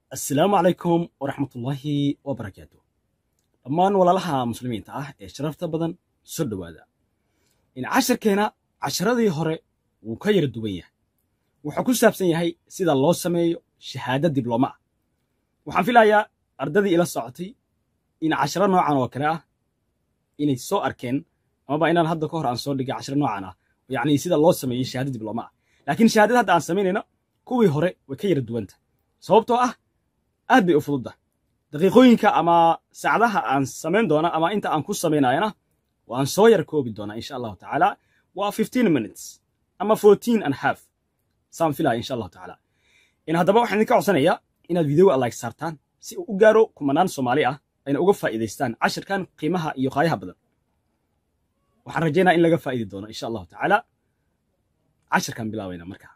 assalaamu calaykum waraxmatullaahi wabarakaatu dhammaan walaalaha muslimiinta ah ee sharafta badan soo dhowaada in casharkeena casharadii hore wuu ka yara duwan yahay wuxuu ku saabsan yahay sida loo sameeyo shahaado diblooma ah waxaan filayaa ardadii ila socotay in casharo noocan oo kale ah inay soo arkeen amaba inaan hadda ka hor aan soo dhigay casharo noocan ah yacni sida loo sameeyo shahaado diblooma ah laakiin shahaadada hadda aan samaynayno kuwii hore way ka yara duwanta sababtoo ah aad bay u fududda daqiiqooyinka ama saacadaha aan samayn doona ama inta aan ku samaynayana waan soo yar koobi doonaa insha allahu tacaala waa fifteen minutes ama fourteen and half saan filaya insha allahu tacaala in haddaba waxaan idinka codsanayaa inaad videoga like saartaan si uu u gaaro kumanaan soomaali ah ayna uga faa'iidaystaan cashirkan qiimaha iyo qaayaha badan waxaan rajaynaa in laga faa'idi doono insha allahu tacaala cashirkan bilaabayna markaa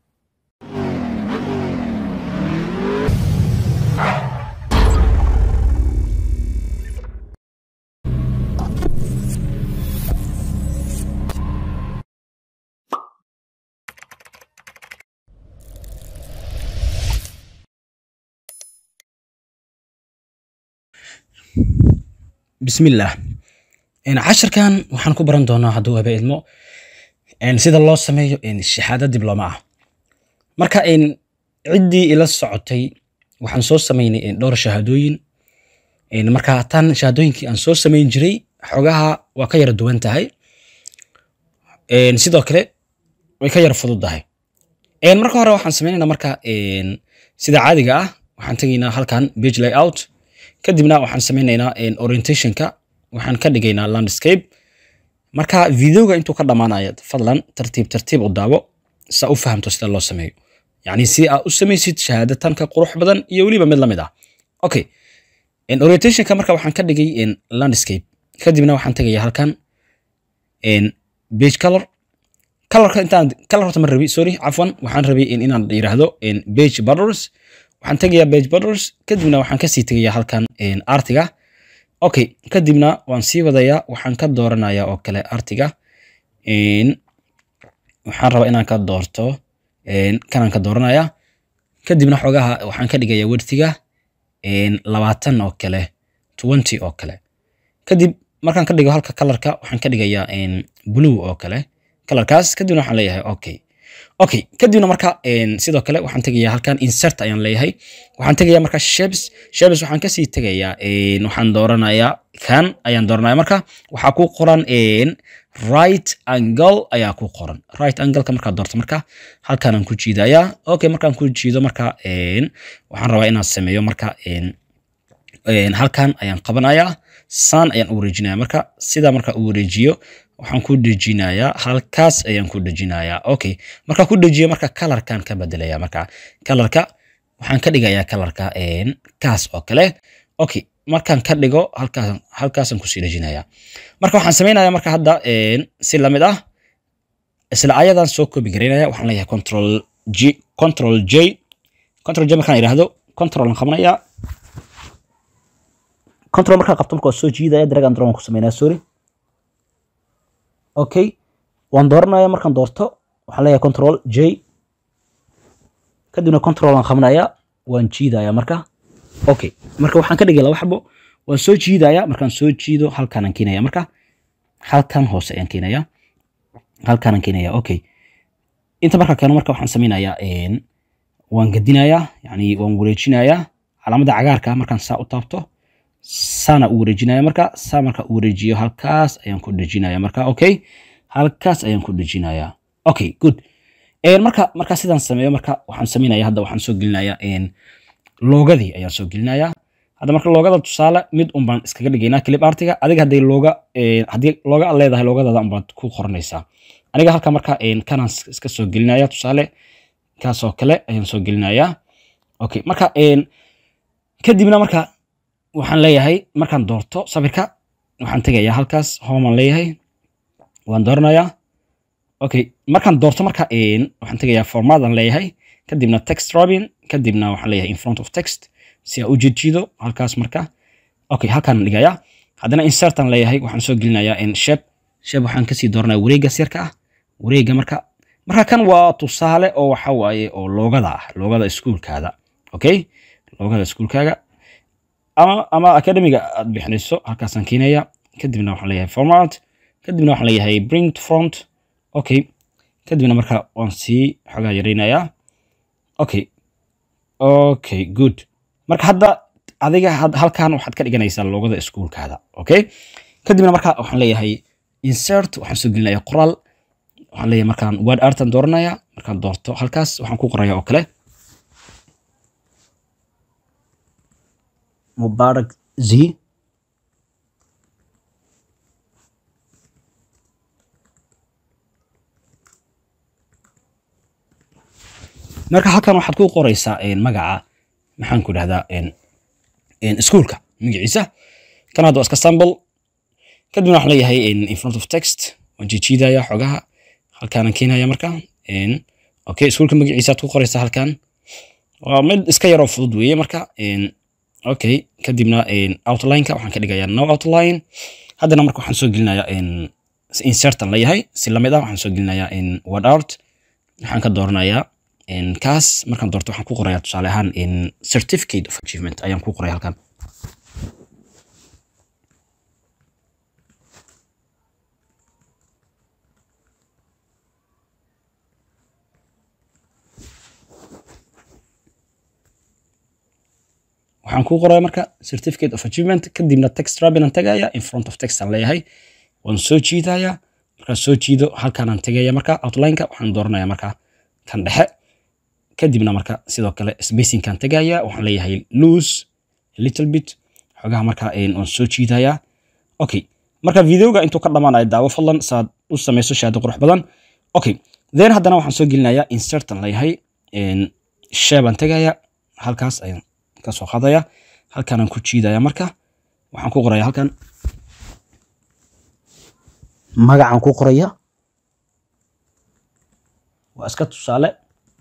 bismillaah casharkan waxaan ku baran doonaa hadduu haba idmo sida loo sameeyo shahaado diblooma ah marka ciddii ila socotay waxaan soo samaynay dhowr shahaadooyin marka tan shahaadooyinkii aan soo samayn jiray xogaha waa ka yara duwan tahay sidoo kale way ka yara fudud tahay marka hore waxaan sameynaynaa marka sida caadiga ah waxaan tegaynaa halkan page layout kadibna waxaan sameynaynaa orientationka waxaan ka dhigaynaa landscape marka videoga intuu ka dhammaanaya fadlan tartiib tartiib u daawo saa u fahamto sida loo sameeyo yacni si aad u samaysid shahaado tanka qurux badan iyo weliba mid lamid ah okay orientationka marka waxaan ka dhigay landscape kadibna waxaan tegayaa halkan page color colorka intaan color horta ma rabi sorry cafwan waxaan rabay inaan yiraahdo page borders waxaan tegayaa page borders kadibna waxaan kasii tegayaa halkan artiga okay kadibna waan sii wadayaa waxaan ka dooranayaa oo kale artiga waxaan rabaa inaan ka doorto kanaan ka dooranaya kadibna xogaha waxaan ka dhigayaa wertiga labaatan oo kale twenty oo kale kadib markaan ka dhigo halka kalarka waxaan ka dhigayaa blue oo kale kalarkaas kadibna waxaan leeyahay okay okay kadibna marka sidoo kale waxaan tegayaa halkan insert ayaan leeyahay waxaan tegayaa marka shapes shapes waxaan kasii tegayaa waxaan dooranayaa kan ayaan dooranaya marka waxaa ku qoran right angle ayaa ku qoran right angleka markaa doorto marka halkanaan ku jiidayaa okay markaan ku jiido marka waxaan rabaa inaan sameeyo marka halkan ayaan qabanayaa saan ayaan u wareejinaya marka sidaa marka u wareejiyo waxaan ku dejinayaa halkaas ayaan ku dejinayaa okay marka ku dejiyo marka kalarkan ka bedelaya marka kalarka waxaan ka dhigayaa kalarka kaas oo kale okay markaan ka dhigo halkaas halkaasaan kusii dejinayaa marka waxaan samaynayaa marka hadda si lamid ah isla ayadan soo koobi garaynaya waxaan leeyahay control g control j control j markaan idhaahdo control aan qabanaya control markaan qabto marka waa soo jiidaya drag and drop ku samaynaya sorry okay waan dooranaya markaan doorto waxaan leeyahay control j kadibna control aan qabanaya waan jiidaya marka okay marka waxaan ka dhigay laba xabo waan soo jiidaya markaan soo jiido halkaanaan keenaya marka halkan hoose ayaan keenaya halkaanaan keenaya okay inta markaa keeno marka waxaan samaynayaa waan gadinayaa yani waan wareejinayaa calaamada cagaarka markaan saa u taabto saana u wareejinaya marka saa marka u wareejiyo halkaas ayaan ku dejinaya marka okay halkaas ayaan ku dejinaya okay good marka marka sidaan sameeyo marka waxaan samaynaya hadda waxaan soo gelinaya loogadii ayaan soo gelinaya hadda marka loogada tusaale mid un baan iskaga dhigaynaa clip artiga adiga hadday looga haddii looga leedahay loogadada un baad ku qoranaysaa aniga halka marka kanaan iska soo gelinaya tusaale kaas oo kale ayaan soo gelinaya okay marka kadibna marka waxaan leeyahay markaan doorto sawirka waxaan tegayaa halkaas homaan leeyahay waan dooranayaa okay markaan doorto marka waxaan tegayaa formaadaan leeyahay kadibna text robin kadibna waxaan leeyahay in front of text si aan u jiidjiido halkaas marka okay halkaan dhigayaa haddana insertaan leeyahay waxaan soo gelinayaa shape shape waxaan kasii dooranaya wareegga sirka ah wareegga marka marka kan waa tusaale oo waxa waaye oo loogada ah loogada iskuulkaada okay loogada iskuulkaaga ama ama academiga aad bixinayso halkaasaan keenaya kadibna waxaan leeyahay format kadibna waxaan leeyahay bring to front okay kadibna marka waan sii xogaa yaraynayaa okay okay good marka hadda adiga halkan waxaad ka dhiganaysaa loogada iskuulkaada okay kadibna marka waxaan leeyahay insert waxaan soo gelinayaa qoraal waxaan leeyahay markaan word artan dooranaya markaan doorto halkaas waxaan ku qoraya oo kale mubarak z marka halkan waxaad ku qoraysaa magaca maxaan ku dhahdaa iskuulka magaciisa kan hadda waa iska sample kadibna waxaan leeyahay in front of text waan jijiidaya xogaha halkaanan keenaya marka okay iskuulka magaciisa aad ku qoraysaa halkan waa mid iska yaroo fudud weeye marka okay kadibna outlineka waxaan ka dhigayaa no outline haddana marka waxaan soo gelinayaa insertan leeyahay si lamid ah waxaan soo gelinayaa word out waxaan ka dooranayaa kaas markaan doorto waxaan ku qorayaa tusaale ahaan certificate of achievement ayaan ku qoraya halkan waxaan ku qoraya marka certificate of achievement kadibna text rabinan tagaya in front of text aan leeyahay waan soo jiidaya markaan soo jiido halkaanaan tegaya marka outlineka waxaan dooranaya marka kan dhexe kadibna marka sidoo kale spacingkan tegaya waxaan leeyahay loose little bit xogaha marka waan soo jiidaya okay marka videoga intuu ka dhamaanayo daawo fadlan saad u samayso shahaado qurux badan okay then haddana waxaan soo gelinayaa insertan leeyahay sheebaan tegaya halkaas ayaan ka soo qaadaya halkaanaan ku jiidaya marka waxaan ku qoraya halkan magacaan ku qoraya waa iska tusaale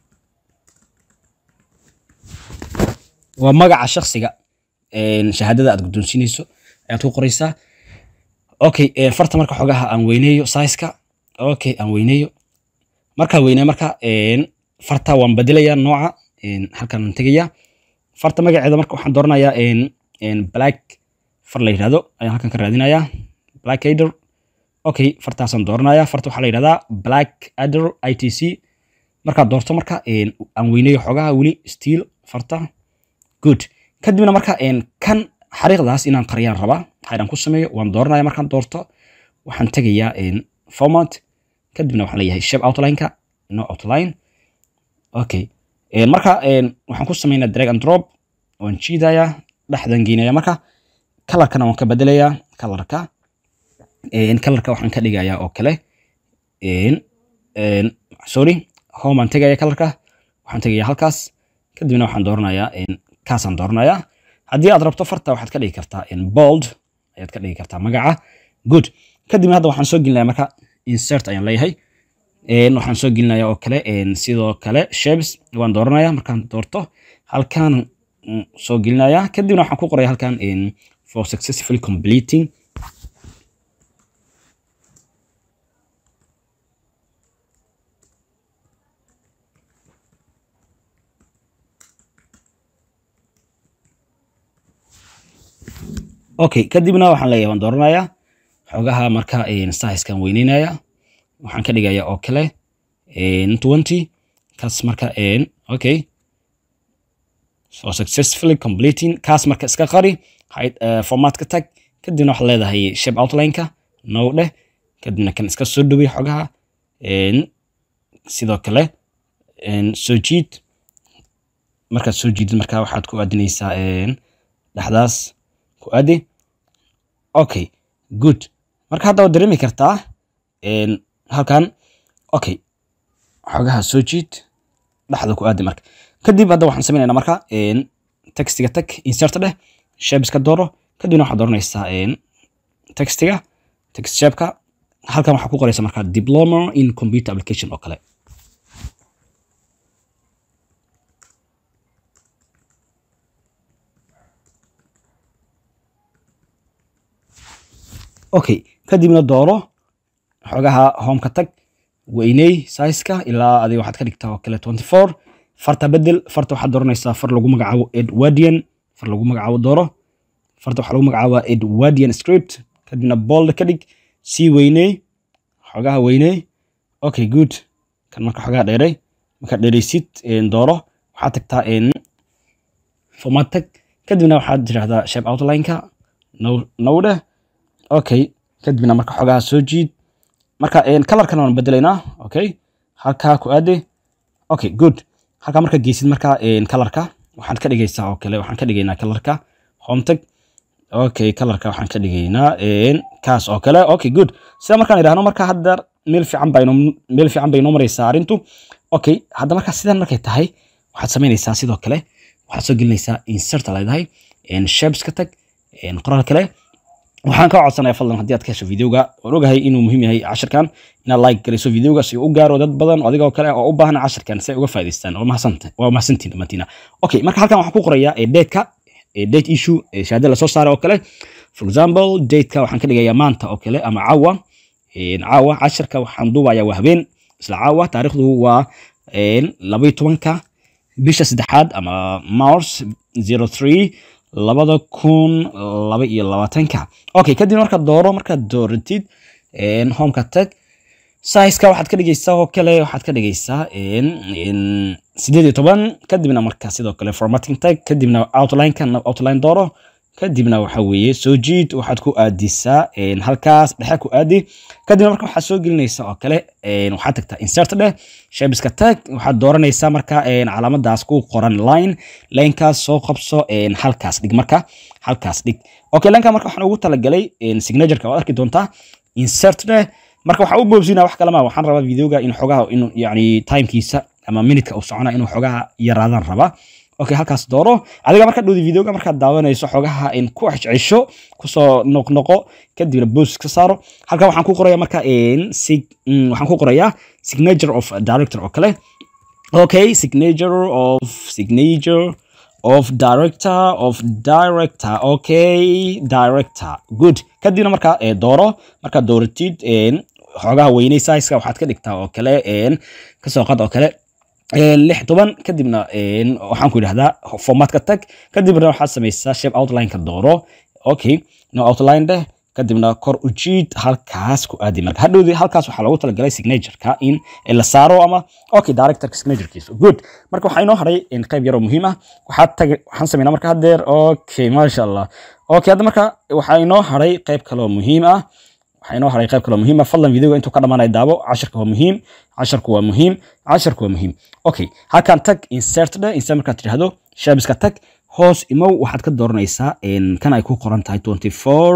waa magaca shaksiga shahaadada aad guddoonsiinayso ayaad ku qoraysaa okay farta marka xogaha aan weyneeyo sizeka okay aan weyneeyo markaan weyneeyo marka farta waan bedelaya nooca halkaan tegaya farta magaceeda marka waxaan dooranayaa black far la yidhahdo ayaan halkan ka raadinayaa black adder okay fartaasaan dooranaya farta waxaa la yidhahdaa black adder i t c markaad doorto marka aan weyneeyo xogaha weli steel farta good kadibna marka kan xariiqdaas inaan qariyaan rabaa waxaan ku sameeyo waan dooranaya markaan doorto waxaan tegayaa format kadibna waxaan leeyahay shape outlineka no outline okay marka waxaan ku sameynaa drag and drop waan jiidayaa dhexdan geynaya marka kalarkana waan ka bedelayaa kalarka kalarka waxaan ka dhigayaa oo kale sorry home aan tegaya kalarka waxaan tegaya halkaas kadibna waxaan dooranayaa kaasaan dooranayaa haddii aad rabto farta waxaad ka dhigi kartaa bold ayaad ka dhigi kartaa magaca good kadibna hadda waxaan soo gelinaya marka insert ayaan leeyahay waxaan soo gelinaya oo kale sidoo kale shapes waan dooranaya markaan doorto halkaan soo gelinaya kadibna waxaan ku qoraya halkan for successfully completing okay kadibna waxaan leeyahay waan dooranayaa xogaha marka sizekan weyneynaya waxaan ka dhigaya oo kale twenty kaas marka okay so successfully completing kaas marka iska qari format ka tag kadibna waxaad leedahay shape outlineka no dheh kadibna kan iska soo dhowey xogaha sidoo kale soo jiid markaad soo jiidid marka waxaad ku aadinaysaa dhexdaas ku aadi okay good marka hadda waad dareemi kartaa halkan okay xogaha soo jiid dhexda ku aadi marka kadib hadda waxaan sameynayna marka textiga tag insert dheh shapes ka dooro kadibna waxaad dooranaysaa textiga text shapeka halkan waxaa ku qoraysa marka diploma in computer application oo kale okay kadibna dooro xogaha homeka tag weyney sizeka ilaa adiga waxaad ka dhigtaa oo kale twenty four farta bedel farta waxaad dooranaysaa far lagu magacaabo edwardian far lagu magacaabo dooro farta waxaa lagu magacaabaa edwardian script kadibna bold ka dhig sii weyney xogaha weyney okay good kan marka xogaha dheeray markaad dheeraysid dooro waxaad tagtaa format tag kadibna waxaad tirahdaa shape outline-ka nowdhe okay kadibna marka xogaha soo jiid marka colorkana waan bedelaynaa okay halkaa ku aade okay good halkaa marka geysid marka colorka waxaan ka dhigaysaa oo kale waxaan ka dhigaynaa colorka home tag okay colorka waxaan ka dhigaynaa kaas oo kale okay good sida markaan idhaahno marka hadda meel fiican baa meel fiican bay inoo maraysaa arrintu okay hadda marka sidan markay tahay waxaad samaynaysaa sidoo kale waxaad soo gelinaysaa insert leedahay shapes ka tag qoraal kale waxaan kaa codsanaya fadlan haddii aad ka hesho videoga waan ogahay inuu muhiim yahay cashirkan inaad like galayso videoga si uu u gaaro dad badan oo adigoo kale oo u baahan cashirkan si ay uga faa'iidaystaan waa mahadsantiin dhammaantiina okay marka halkan waxaan ku qorayaa dateka date issue shahaada lasoo saaray oo kale for example dateka waxaan ka dhigayaa maanta oo kale ama caawa caawa cashirka waxaan duubayaa waa habeen isla caawa taariikhdu waa labaiyo tobanka bisha saddexaad ama mars zero three labada kun laba iyo labaatanka okay kadib markaad dooro markaad dooratid homeka tag sizeka waxaad ka dhigaysaa oo kale waxaad ka dhigaysaa sideed iyo toban kadibna marka sidoo kale formatting tag kadibna outlineka outline dooro kadibna waxa weeye soo jiid waxaad ku aadisaa halkaas dhexe ku aadi kadibna marka waxaad soo gelinaysaa oo kale waxaad tagtaa insert dheh shabiska tag waxaad dooranaysaa marka calaamadaas ku qoran line linekaas soo qabso halkaas dhig marka halkaas dhig okay lineka marka waxaan ugu talagalay signatureka waad arki doontaa insert dheh marka waxaan u boobsinaa wax kalema waxaan rabaa videoga in xogaha inuu yani timekiisa ama minutka uu socona inuu xogaha yaraadaan rabaa okay halkaas dooro adiga marka dhowdi videoga markaad daawanayso xogaha in ku cesho kusoo noqnoqo kadibna boos ka saaro halkan waxaan ku qoraya marka waxaan ku qorayaa signature of director oo kale okay signature of signature of director of director okay director good kadibna marka dooro markaad dooratid xogaha weynay sizeka waxaad ka dhigtaa oo kale kasoo qad oo kale lix toban kadibna waxaan ku idhahdaa formatka tag kadibna waxaad samaysaa shape outlineka dooro okay no outline dheh kadibna kor u jiid halkaas ku aadi marka hadhowdi halkaas waxaa loogu talagalay signatureka in la saaro ama okay directorka signaturekiisa good marka waxaa inoo haray qayb yaroo muhiim ah waxaad tag waxaan sameynaa marka haddeer okay maasha allah okay hadda marka waxaa inoo haray qayb kaloo muhiim ah waxaa inoo haray qayb kaloo muhiim ah fadlan videoga intuu ka dhamaanaya daabo cashirka waa muhiim casharku waa muhiim casharku waa muhiim okay halkan tag insert dhe insert markaad tidhahdo shabiska tag hoos imow waxaad ka dooranaysaa kan ay ku qoran tahay twenty four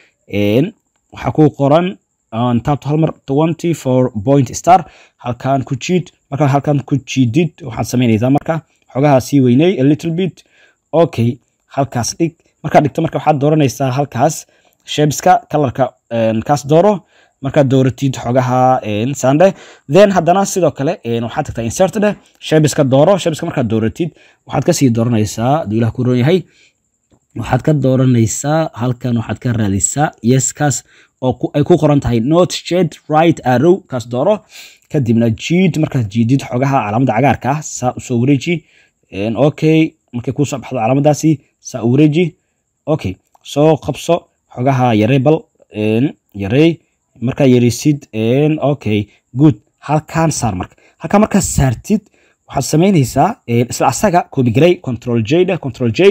waxaa ku qoran taabto hal mar twenty four point star halkan ku jiid markaa halkan ku jiidid waxaad samaynaysaa marka xogaha sii weyney a little bit okay halkaas dhig markaad dhigto marka waxaad dooranaysaa halkaas shabiska kalarka kaas dooro markaad dooratid xogaha sande then haddana sidoo kale waxaad tagtaa insert dheh shabiska dooro shabiska markaad dooratid waxaad kasii dooranaysaa aduu ilah ku roon yahay waxaad ka dooranaysaa halkan waxaad ka raadisaa yeskaas oo ay ku qoran tahay not shed right arrow kaas dooro kadibna jiid markaad jiidid xogaha calaamadda cagaarka ah saa usoo wareeji okay markay kusoo baxdo calaamadaasi saa u wareeji okay soo qabso xogaha yarey bal yarey markaa yareysid okay good halkaan saar marka halkaan markaa saartid waxaad samaynaysaa isla asaga kobigaray control j dheh control j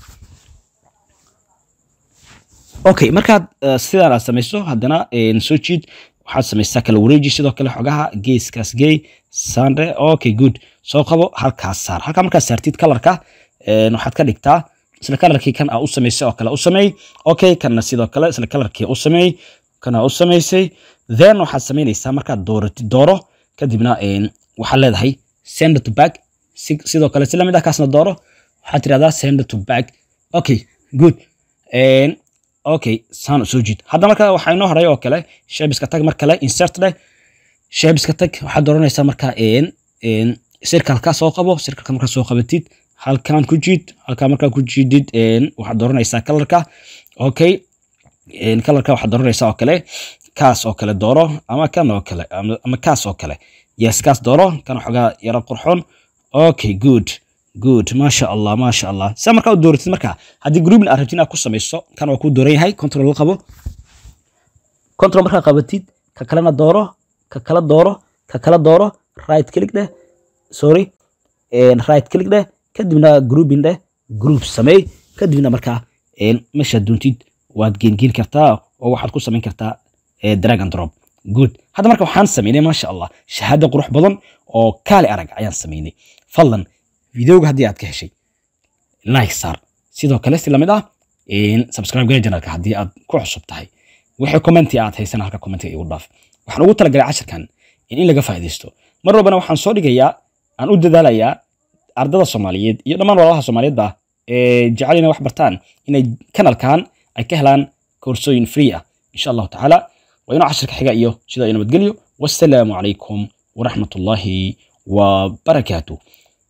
okay markaad sidaan aad samayso haddana soo jiid waxaad samaysaa kala wareeji sidoo kale xogaha geeskaas gey sande okay good soo qabo halkaas saar halkaa markaad saartid kalarka waxaad ka dhigtaa isla kalarkii kan aa u samaysay oo kale u sameey okay kanna sidoo kale isla kalarkii u sameey kana u samaysay then waxaad samaynaysaa markaad dooratid dooro kadibna waxaad leedahay send to back sidoo kale si lamid ah kaasna dooro waxaad tirahdaa send to back okay good okay saan soo jiid hadda marka waxaa inoo haray oo kale shabiska tag mar kale insert dheh shabiska tag waxaad dooranaysaa marka circalka soo qabo circalka markaa soo qabatid halkan ku jiid halkaa markaa ku jiidid waxaad dooranaysaa kalarka okay kalarka waxaad dooranaysaa oo kale kaas oo kale dooro ama kan oo kale ama kaas oo kale yes kaas dooro kan xogaa yaro qurxoon okay good good maasha allah maasha allah saa markaa u dooratid markaa haddii groupin aad rabtid inaad ku samayso kan waa kuu dooran yahay control la qabo control markaa qabatid ka kalena dooro ka kala dooro ka kala dooro right click dheh sorry right click dheh kadibna grouping dheh group sameey kadibna markaa meeshaad doontid waad geengeeni kartaa oo waxaad ku samayn kartaa drag and drop good hadda marka waxaan sameynay maasha allah shahaado qurux badan oo kaali arag ayaan sameynay fadlan videoga haddii aad ka heshay like saar sidoo kale si lamid ah subscribe gala janalka haddii aad ku cusub tahay wixii commenti aad haysan halka commentiga igu dhaaf waxaan ugu talagalay casharkan in in laga faa'iidaysto mar walbana waxaan soo dhigayaa aan u dadaalayaa ardada soomaaliyeed iyo dhammaan walaalaha soomaaliyeedba ee jecel inay wax bartaan inay kanalkan ay ka helaan koorsooyin free ah insha allahu tacaala waa inuu casharka xiga iyo sidaa iyo nabadgelyo wassalaamu calaykum waraxmat ullaahi wabarakaatuh